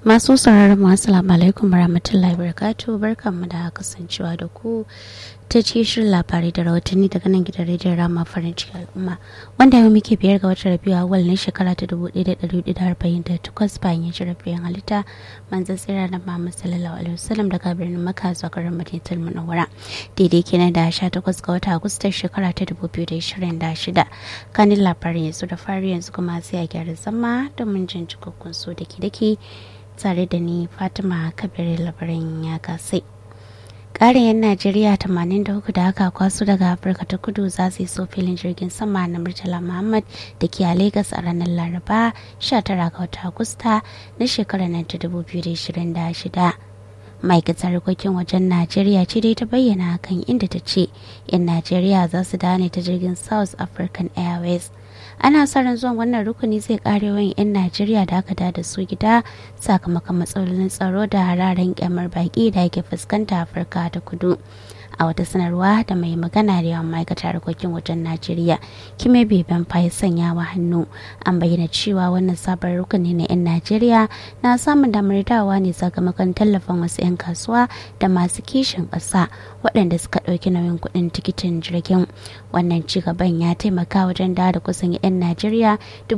Masu sauraron mu assalamu alaikum warahmatullahi wabarakatuh barkanmu da kasancewa da ku ta ce shirin labarai da rahotanni daga nan gidan rediyon rama farin cikin al'umma wanda yau muke biyar ga watan rabiu awal na shekara ta dubu ɗaya da ɗari hudu da arba'in da takwas bayan ya ci rabiyan halitta manzan tsira na Muhammad sallallahu alaihi wasallam daga birnin Makka zuwa garin Madinatul Munawwara daidai kenan da sha takwas ga watan Agusta shekara ta dubu biyu da ishirin da shida kanin labarin yanzu da fari yanzu kuma sai a gyara zama domin jin cikakkun so da ke dake tare da ni fatima kabir labarin ya kasai ƙarin 'yan najeriya 83 da aka kwaso daga afirka ta kudu za su iso filin jirgin sama na murtala muhammad da ke a lagos a ranar laraba 19 ga wata agusta na shekarar nan ta 2026 ma'aikatar harkokin wajen najeriya ce dai ta bayyana hakan inda ta ce 'yan najeriya za su dane ta jirgin south african airways ana sa ran zuwan wannan rukuni zai kare wani 'yan najeriya da aka da su gida sakamakon matsalolin tsaro da hararen kyamar baki da ake fuskanta afirka ta kudu a wata sanarwa da mai magana da yawan ma'aikatar harkokin wajen najeriya kime beben ya sanya wa hannu an bayyana cewa wannan sabon rukuni na 'yan najeriya na samun damar dawa ne sakamakon tallafin wasu 'yan kasuwa da masu kishin ƙasa waɗanda suka ɗauki nauyin kuɗin tikitin jirgin wannan ci gaban ya taimaka wajen dawo da kusan 'yan najeriya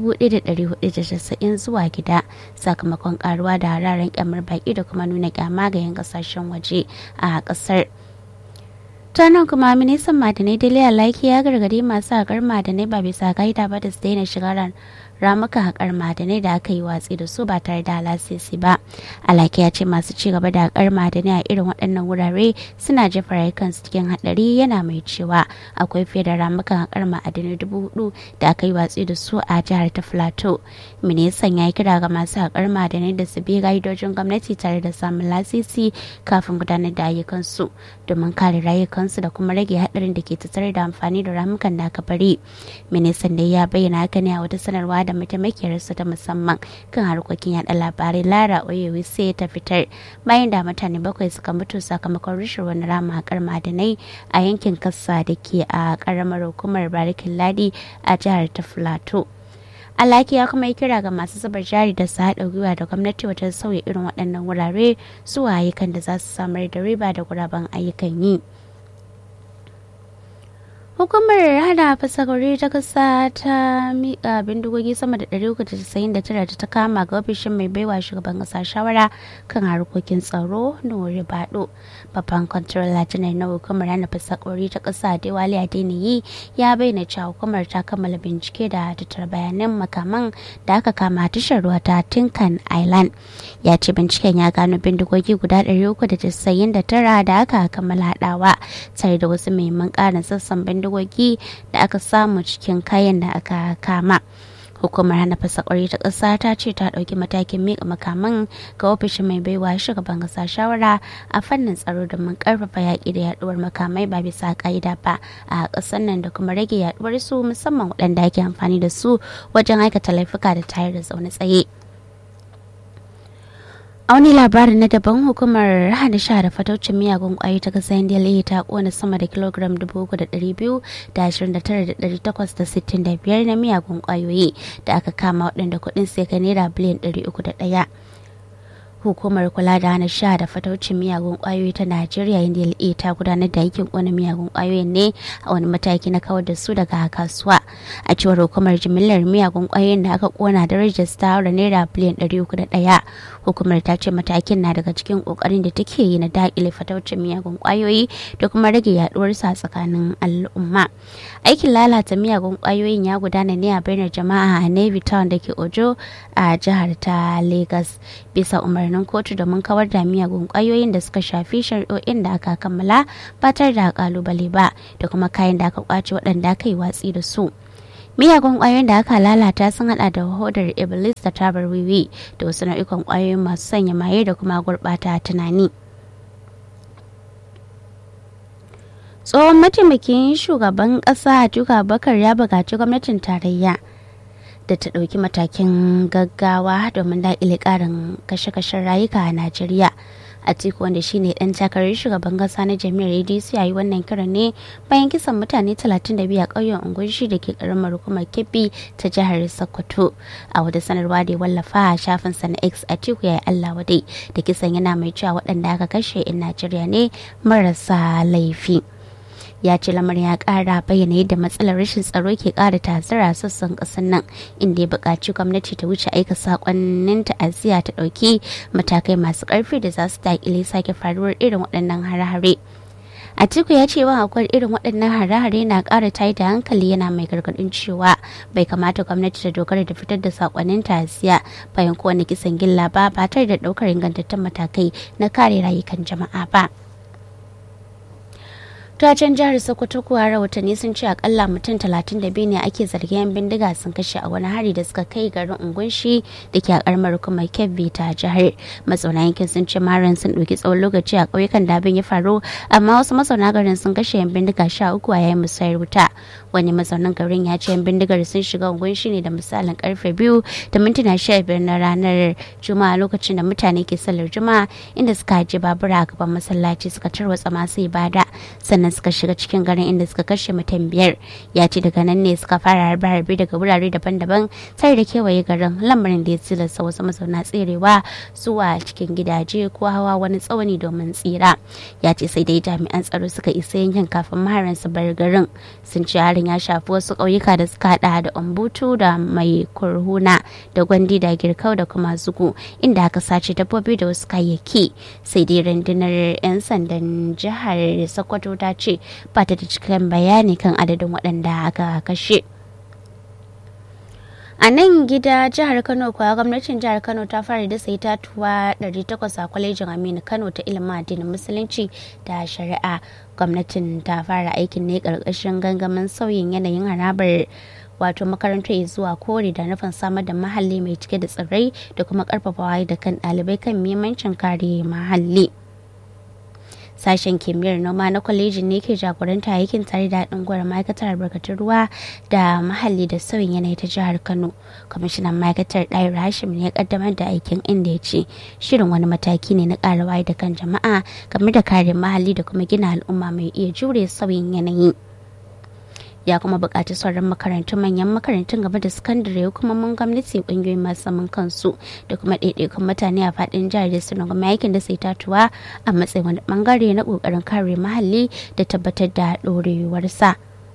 1,490 zuwa gida sakamakon karuwa da hararen kyamar baki da kuma nuna kyama ga 'yan kasashen waje a ƙasar. nan kuma ministan madanai daliya laiki ya gargadi masu haƙar madanai ba bisa ka'ida ba da su daina shiga ramuka haƙar madanai da aka yi watsi da su ba tare da lasisi ba alaki ya ce masu ci gaba da haƙar madanai a irin waɗannan wurare suna jefa rayukansu cikin haɗari yana mai cewa akwai fiye da ramukan haƙar ma'adanai dubu hudu da aka yi watsi da su a jihar ta plateau ministan ya yi kira ga masu haƙar madanai da su bi ƙa'idojin gwamnati tare da samun lasisi kafin gudanar da ayyukansu domin kare rayukansu da kuma rage haɗarin da ke tattare da amfani da ramukan da aka bari ministan da ya bayyana haka ne a wata sanarwa da mataimakiyarsa ta musamman kan harkokin yada labarai lara oyewi sai ta fitar bayan da mutane bakwai suka mutu sakamakon rushe wani rama hakar madanai a yankin kasa da ke a karamar hukumar barikin ladi a jihar ta filato alaki ya kuma yi kira ga masu zuba jari da su haɗa gwiwa da gwamnati wajen sauya irin waɗannan wurare zuwa ayyukan da za su samar da riba da guraben ayyukan yi. hukumar hada fasakori ta kasa ta miƙa bindigogi sama da 399 da ta kama ga ofishin mai baiwa shugaban kasa shawara kan harkokin tsaro nuri bado babban kwantarola janar na hukumar hana fasakori ta kasa dewali adeniyi ya bayyana cewa hukumar ta kammala bincike da tattara bayanan makaman da aka kama tashar ruwa ta tinkan island ya ce binciken ya gano bindigogi guda 399 da aka kammala haɗawa tare da wasu muhimman ƙarin sassan bindigogi bindigogi da aka samu cikin kayan da aka kama hukumar hana fasakwari ta ƙasa ta ce ta ɗauki matakin miƙa makaman ga ofishin mai baiwa shugaban ƙasa shawara a fannin tsaro domin ƙarfafa yaƙi da yaɗuwar makamai ba bisa ƙa'ida ba a ƙasar nan da kuma rage yaɗuwar su musamman waɗanda ake amfani da su wajen aikata laifuka da tayar da zaune tsaye. a wani labarin na daban hukumar hana sha da fataucin miyagun kwayoyi ta kasa ndla ta kona sama da kilogram 329,865 na miyagun kwayoyi da aka kama waɗanda kuɗin sai ka naira biliyan 301 hukumar kula da hana sha da fataucin miyagun kwayoyi ta najeriya ndla ta gudanar da aikin kona miyagun kwayoyin ne a wani mataki na kawar da su daga kasuwa a cewar hukumar jimillar miyagun kwayoyin da aka kona da rajista haura naira biliyan 301 hukumar ta ce matakin na daga cikin kokarin da take yi na dakile fataucin miyagun kwayoyi da kuma rage yaduwar sa tsakanin al'umma aikin lalata miyagun kwayoyin ya gudana ne a bainar jama'a a navy town da ke ojo a jihar ta lagos bisa umarnin kotu domin kawar da miyagun kwayoyin da suka shafi shari'o'in da aka kammala ba tare da kalubale ba da kuma kayan da aka kwace waɗanda aka yi watsi da su miyagun kwayoyin da aka lalata sun hada da hodar iblis da tabar wiwi da wasu nau'ikan kwayoyin masu sanya maye da kuma gurbata tunani tsohon mataimakin shugaban kasa duka bakar ya buƙaci gwamnatin tarayya da ta ɗauki matakin gaggawa domin daƙile ƙarin kashe-kashen rayuka a najeriya atiku wanda shine dan takarar shugaban kasa na jami'ar adc a yi wannan kiran ne bayan kisan mutane 32 a ƙauyen ungunshi da ke karamar hukumar kebbi ta jihar sokoto a wata sanarwa da ya wallafa a shafinsa na x atiku ya yi allah wadai da kisan yana mai cewa waɗanda aka kashe in najeriya ne marasa laifi ya ce lamarin ya kara bayyana yadda matsalar rashin tsaro ke kara tazara sassan kasar nan inda ya buƙaci gwamnati ta wuce aika sakonnin ta'aziyya ta ɗauki matakai masu ƙarfi da za su daƙile sake faruwar irin waɗannan hare-hare Atiku ya ce wa akwai irin waɗannan hare-hare na ƙara tayi da hankali yana mai gargaɗin cewa bai kamata gwamnati ta dogara da fitar da sakonnin ta'aziyya bayan kowane kisan gilla ba ba tare da ɗaukar ingantattun matakai na kare rayukan jama'a ba. ta can jihar sokoto kuwa rahotanni sun ce akalla mutum 32 ne ake zargin yan bindiga sun kashe a wani hari da suka kai garin ungunshi da ke a karamar kuma kebbi ta jihar mazauna yankin sun ce maran sun ɗauki tsawon lokaci a ƙauyukan da abin ya faru amma wasu mazauna garin sun kashe yan bindiga sha uku a yayin musayar wuta wani mazaunin garin ya ce yan bindigar sun shiga ungunshi ne da misalin karfe biyu da mintuna sha biyar na ranar juma'a lokacin da mutane ke sallar juma'a inda suka haje babura a gaban masallaci suka tarwatsa masu ibada sannan suka shiga cikin garin inda suka kashe mutum biyar ya ce daga nan ne suka fara harbe harbe daga wurare daban-daban tare da kewaye garin lamarin da ya tilasta wasu mazauna tserewa zuwa cikin gidaje ko hawa wani tsawani domin tsira ya ce sai dai jami'an tsaro suka isa yankin kafin maharan su bar garin sun ce harin ya shafi wasu ƙauyuka da suka hada da umbutu da mai kurhuna da gwandi da girkau da kuma zugu inda aka sace dabbobi da wasu kayayyaki sai dai rundunar 'yan sandan jihar sokoto ta ce ba ta da cikakken bayani kan adadin waɗanda aka kashe. a nan gida jihar kano kuwa gwamnatin jihar kano ta fara da sai tatuwa 800 a kwalejin aminu kano ta ilimin addinin musulunci da shari'a gwamnatin ta fara aikin ne karkashin gangamin sauyin yanayin harabar wato makarantar zuwa kore da nufin samar da mahalli mai cike da tsirrai da kuma karfafawa da kan ɗalibai kan muhimmancin kare mahalli. sashen kimiyyar noma na kwalejin ne ke jagoranta aikin tare da haɗin gwar ma'aikatar albarkatun ruwa da muhalli da sauyin yanayi ta jihar kano kwamishinan ma'aikatar ɗayar hashim ne ya kaddamar da aikin inda ya ce shirin wani mataki ne na ƙara waye da kan jama'a game da kare muhalli da kuma gina al'umma mai iya jure sauyin yanayi ya kuma buƙaci sauran makarantun manyan makarantun gaba da sakandare hukumomin gwamnati ƙungiyoyi masu zaman kansu da kuma ɗaiɗaikun mutane a faɗin jihar da suna gama aikin da sai tatuwa a matsayin wani ɓangare na ƙoƙarin kare muhalli da tabbatar da ɗorewarsa.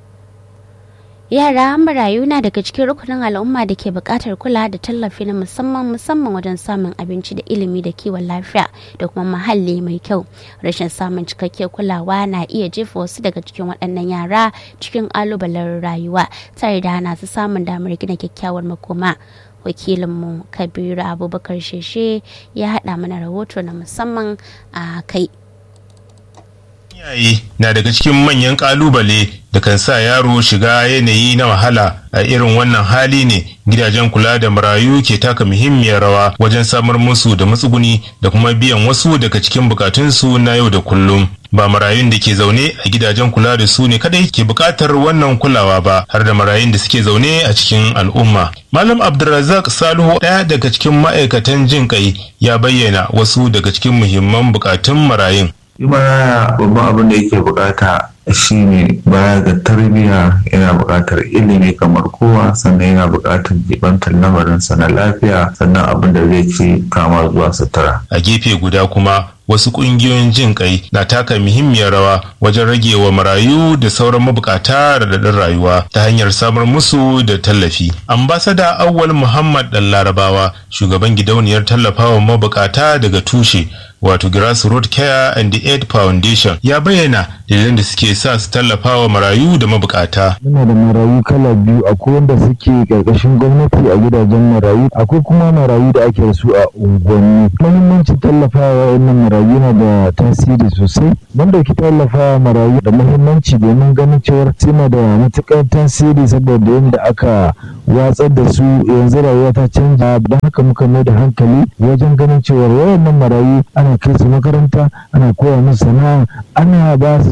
yara marayu na daga cikin rukunin al'umma da ke buƙatar kula da tallafi na musamman musamman wajen samun abinci da ilimi da kiwon lafiya da kuma muhalli mai kyau rashin samun cikakkiyar kulawa na iya jefa wasu daga cikin waɗannan yara cikin ƙalubalen rayuwa tare da hana su samun damar gina kyakkyawar makoma wakilinmu kabiru abubakar sheshe ya haɗa mana rahoto na musamman a kai iyaye na daga cikin manyan kalubale da kan sa yaro shiga yanayi na wahala a irin wannan hali ne gidajen kula da marayu ke taka muhimmiyar rawa wajen samar musu da matsuguni da kuma biyan wasu daga cikin bukatunsu na yau da kullum ba marayun da ke zaune a gidajen kula da su ne kadai ke bukatar wannan kulawa ba har da marayun da suke zaune a cikin al'umma malam abdulrazak salihu ɗaya daga cikin ma'aikatan jin kai ya bayyana wasu daga cikin muhimman bukatun marayun shi maraya babban abin da yake bukata shine baya ga tarbiyya yana bukatar ilimi kamar kowa sannan yana bukatar jibantar lamarinsa na lafiya sannan abin da zai ci kama zuwa sutura a gefe guda kuma wasu ƙungiyoyin jin kai na taka muhimmiyar rawa wajen rage wa marayu da sauran mabukata radadin rayuwa ta hanyar samar musu da tallafi. Ambasada Awwal Muhammad Dan Larabawa, shugaban gidauniyar tallafawa mabukata daga tushe, wato Grassroot Care and the Aid Foundation, ya bayyana dalilan da suke sa su tallafawa marayu da mabukata. Muna da marayu kala biyu, akwai wanda suke ƙarƙashin gwamnati a gidajen marayu, akwai kuma marayu da ake da su a unguwanni. Muhimmancin tallafawa wa'annan marayu yana da tasiri sosai mun dauki tallafa marayu da muhimmanci domin ganin cewar suna da matukar tasiri saboda yadda aka watsar da su yanzu rayuwa ta canja don haka muka mai da hankali wajen ganin cewar wayannan marayu ana kai su makaranta ana koya musu sana'a ana ba su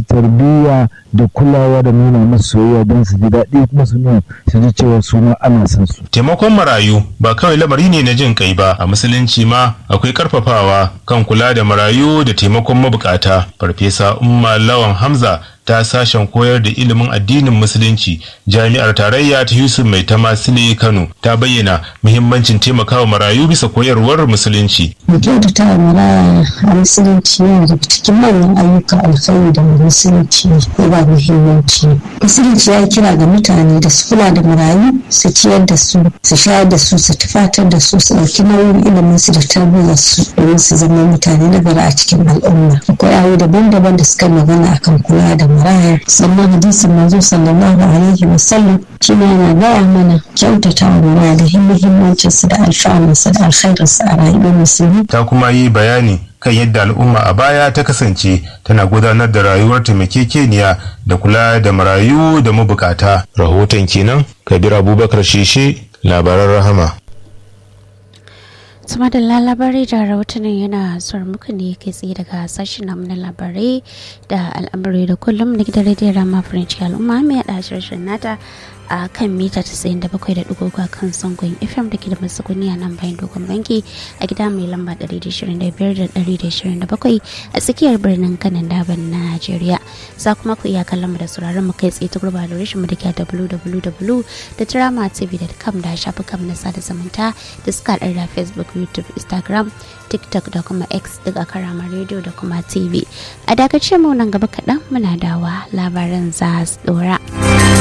tarbiyya da kulawa da nuna masu soyayya don su ji daɗi kuma su nuna su ji cewa su ma ana son su. taimakon marayu ba kawai lamari ne na jin kai ba a musulunci ma akwai karfafawa kan kula da marayu da taimakon mabukata farfesa umma lawan hamza ta sashen koyar da ilimin addinin musulunci jami'ar tarayya ta yusuf mai tamasile kano ta bayyana muhimmancin taimakawa marayu bisa koyarwar musulunci mu kyautata wa maraya a musulunci yana daga cikin manyan ayyuka alkhairi da musulunci ya ba muhimmanci musulunci ya kira ga mutane da su kula da marayu su ciyar da su su shayar da su su tufatar da su su ɗauki nauyin ilimin su da tarbiyyar su domin su zama mutane na gari a cikin al'umma akwai ayoyi daban-daban da suka magana akan kula da maraya sannan hadisin manzo sallallahu alaihi wasallam shi ne yana gaya mana kyautata wa maraya da muhimmancinsu da alfanunsa da alkhairinsa a rayuwar musulmi ta kuma yi bayani kan yadda al'umma a baya ta kasance tana gudanar da rayuwar taimakekeniya da kula da marayu da mabukata rahoton kenan kabir abubakar sheshe labaran rahama sama da labarai da rahotannin yana zuwa muku ne kai tsaye daga sashen namu na labarai da al'amurai da kullum na gidan rediyon rama french al'umma mai yada shirin nata a kan mita 97.3 kan sangon fm da ke da masakuni a nan bayan dogon banki a gida mai lamba 125-127 a tsakiyar birnin kanan daban na najeriya za kuma ku iya kallon mu da sauraron mu kai tsaye ta gurba da rashin mu da ke www.dramatv.com da shafukan na sada zumunta da suka haɗar da facebook youtube instagram tiktok da kuma x daga karama radio da kuma tv a dakace mu nan gaba kaɗan muna dawa labaran za su dora.